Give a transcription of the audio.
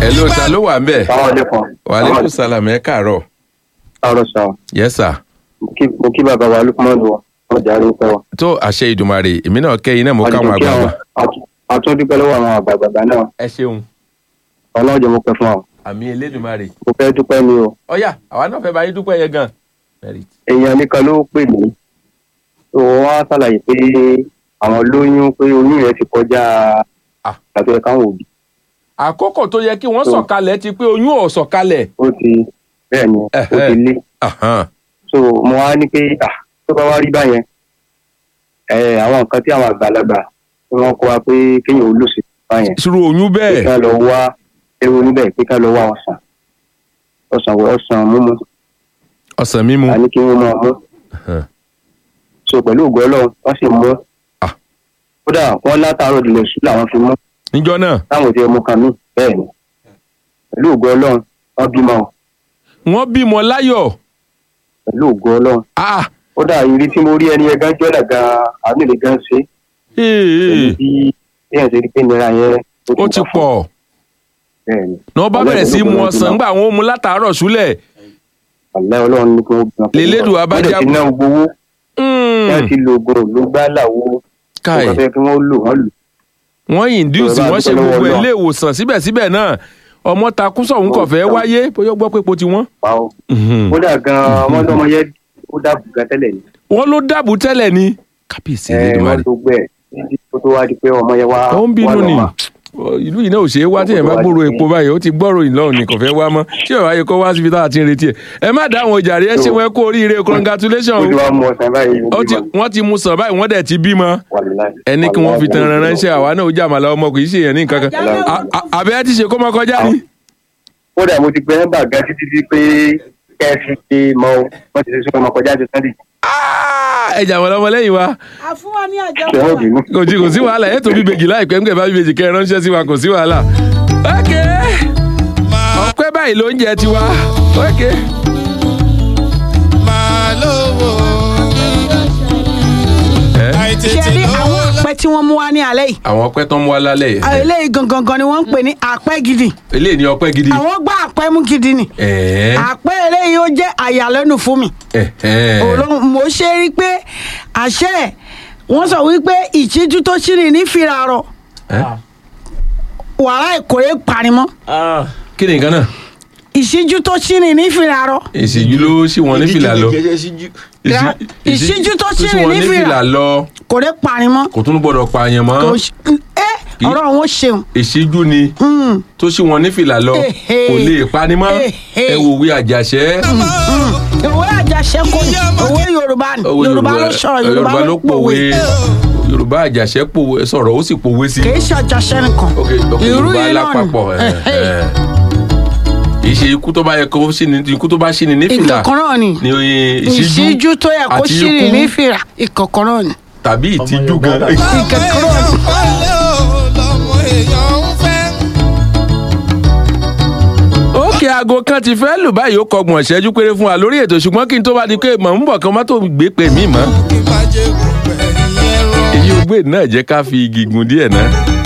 ẹ ló ta ló wà ń bẹ̀. Sáwọn ọdẹ́kan. wàhálẹ́kùn sálàmù ẹ káàárọ̀. Sáwọn sọ. yes sir. Mo kí bàbá wa Lukman wọ. Wọ́n jà rí pẹ́ wọ. tó àṣẹ ìdùmarè èmi náà kẹ́yìn náà mo káwọn àgbààgbà. Àtúndúpẹ́ lọ́wọ́ àwọn àgbààgbà náà. ẹ ṣeun. Ọlọ́jọ́ mo pẹ́ fún ọ. àmì elédùmarè. Mo fẹ́ dúpẹ́ ni o. ọ̀yà àwa náà fẹ́ bá yín dúpẹ́ yẹn gan. merit. Èèyàn nìkan ló pè mí. Tó wọ́n á ṣàlàyé pé àwọn lóyún pé oyún yẹn ti kọjá Ah. àti ẹ̀ka àwọn òbí. àkókò tó yẹ kí wọ́n Tó. sọ̀kalẹ̀ ti pé oyún ò sọ̀kalẹ̀. Ó ti bẹ́ẹ̀ ni ó Ẹ̀hẹ́. ti lé. Ahan. so mo wá ní pé ah tó bá wá rí báyẹn ẹ àwọn nǹkan tí àwọn àgbàlagbà tí wọn kọ wa pé kéèyàn ó lòsì báyẹn ìṣòro oyún pé bẹ́ẹ̀. ká lọ wá ewu níbẹ̀ pé ká lọ wá ọsàn ọsàn wọ ọsàn múmu ọ̀sán mímu. àní kí wọ́n máa mú Ahan. so pẹ̀lú ògo ọlọ́run wọ́n sì mú Ah. kódà wọ́n látàárọ̀ ìdílé sùn làwọn fi mú níjọ́ náà táwọn ti mú kan mí bẹ́ẹ̀ ni pẹ̀lú ògo ọlọ́run wọ́n bímọ o, wọ́n bímọ láyọ̀. pẹ̀lú ògo ọlọ́run Ah, kódà ìrí tí mo rí ẹni ẹgán jọ́dà gan àmì lè gan ṣe ee, bí èèyàn ṣe rí pé nira yẹn ó ti wà fún pọ̀. bẹ́ẹ̀ ni ní wọ́n bá bẹ̀rẹ̀ sí mu ọ̀sán gbà wọ́n mu látàárọ̀ súlẹ̀. àlẹ́ ọlọ́run ní kí wọ́n gbọ́n. Lèlédùn abájá- wọ́n ti ná gbowó Mm, wọ́n ti lo oògùn ló gbá làwo káì nǹkan fẹ́ kí wọ́n lò wọ́n lò. wọ́n induce Ọ̀rọ̀ wọ́n ṣe àdúgbò lọ́wọ́ gbogbo Ọlọ́run. ilé ìwòsàn síbẹ̀síbẹ̀ náà ọmọ takú sọ̀hún kọ̀ fẹ́ wáyé bóyá ó gbọ́ pé po ti wọ́n. pa ó. Mhm. kódà gan-an wọ́n lọ́mọ yẹn ó dàbò gan tẹ́lẹ̀ ni. wọ́n ló dàbù tẹ́lẹ̀ ni. kábíyèsí ẹ Elédùmarè. wọ́n tó gbẹ títí tó tó wá di pé ọmọ yẹn wá ó ń bínú wá ni lọ́mọ. ìlú yìí náà ò ṣeé wá tí èèyàn bá gbòòrò epo báyìí ó ti gbọ́rò ìlọrin ni kò fẹ́ wá mọ́ tí ò wáyé kó wá síbi tá a ti ń retí ẹ̀ ẹ má dá àwọn ìjàre ẹ ṣé wọn kú oríire congratulations ó ti wá mú ọsàn báyìí ó ti wọ́n ti mú sàn báyìí wọ́n dẹ̀ ti bímọ ẹni kí wọ́n fi tan ẹran ránṣẹ́ àwa náà ó jà màlá ọmọ kì í ṣe èèyàn ní nǹkan kan À- à- àbẹ́ ti ṣe kó mọ kọjá ni. kódà mo ti gbẹ nọ́mbà gan títí di pé kẹ́ẹ̀sì ti mọ o wọ́n ti ṣe sọ ọmọ kọjá ti sunday Ah, ẹ jà màlá ọmọ lẹ́yìn wa a fún wa ní àjọ ṣe wọ́n bínú. kò sí kò sí wàhálà ẹ̀ tó bí bèjì láìpẹ́ ńgbẹ̀ bá bí bèjì kẹ́ ẹ ránṣẹ́ sí wa kò sí wàhálà. ok ọpẹ́ báyìí ló ń jẹ tiwa ok. máa lówó ẹ àìtètè ṣe rí àwọn lówó àpẹ tí wọ́n mú wa ní alẹ́ yìí àwọn ọpẹ́ tó ń mú wa lálẹ́ yìí. àwọn eléyìí gangan gan ni wọ́n ń pè ní àpẹ gidi eléyìí ni ọpẹ́ gidi. àwọn gbá àpẹ mú gidi ni ẹ̀ẹ́ àpẹ eléyìí ó jẹ́ àyàlẹ́nu fún mi ẹ̀ẹ́ Ọlọ́run mo ṣe rí i pé àṣẹ wọ́n sọ wípé ìtìjú tó ṣì ní ní fìràrọ̀ ẹ́ wàrà ìkórè parimọ́ kí ni nǹkan náà. ìṣíjú tó ṣì ní ní fìràrọ̀ ìṣíjú ló ṣì wọ́n ní fìlà lọ. Ra- ìṣíjú tó ṣì ṣì wọ́n ní ní fìlà. fìlà lọ kórè parimọ́ kò tún gbọ́dọ̀ pààyàn mọ́. kò ṣ- ẹ ọ̀rọ̀ wọn ṣeun ìṣíjú ni Mm. tó ṣì wọ́n ní fìlà lọ Ehe. kò lè pani mọ́ Ehe. ẹ wò wí àjàṣẹ́. òwe àjàṣe kò òwe yorùbá ni Owó yorùbá ló sọ̀rọ̀ yorùbá ló pòwe yorùbá àjàṣẹ́ pòwe sọ̀rọ̀ ó sì pòwe sí. kì í ṣe àjàṣe nìkan ok ok irú yorùbá yìí náà lápapọ̀ ẹ̀, ẹ̀. kì í ṣe ikú tó bá yẹ kó ṣì ní ikú tó bá ṣì ní ní ni fìlà ìkọ̀kan náà ni ní ìṣíjú ìṣíjú tó yẹ kó àti ṣìrì ikú ní fìrà ìkọ̀kan náà ni tàbí ìtìjú gan. ìkọ̀kan náà ni. wọlé o lọmọ èèyàn ń fẹ́. ókè aago kan ti fẹ́ lù báyìí ó kọgbọ̀n ṣẹ́jú péré fún wa lórí ètò ṣùgbọ́n kí n tó bá di pé mọ̀ ń bọ̀ kan má tó gbé pè mí mọ́ kí n má jẹ́ gbogbo ẹ̀yìn ẹ̀rọ. èyí ò gbé náà jẹ́ ká fi igi gun díẹ̀ náà.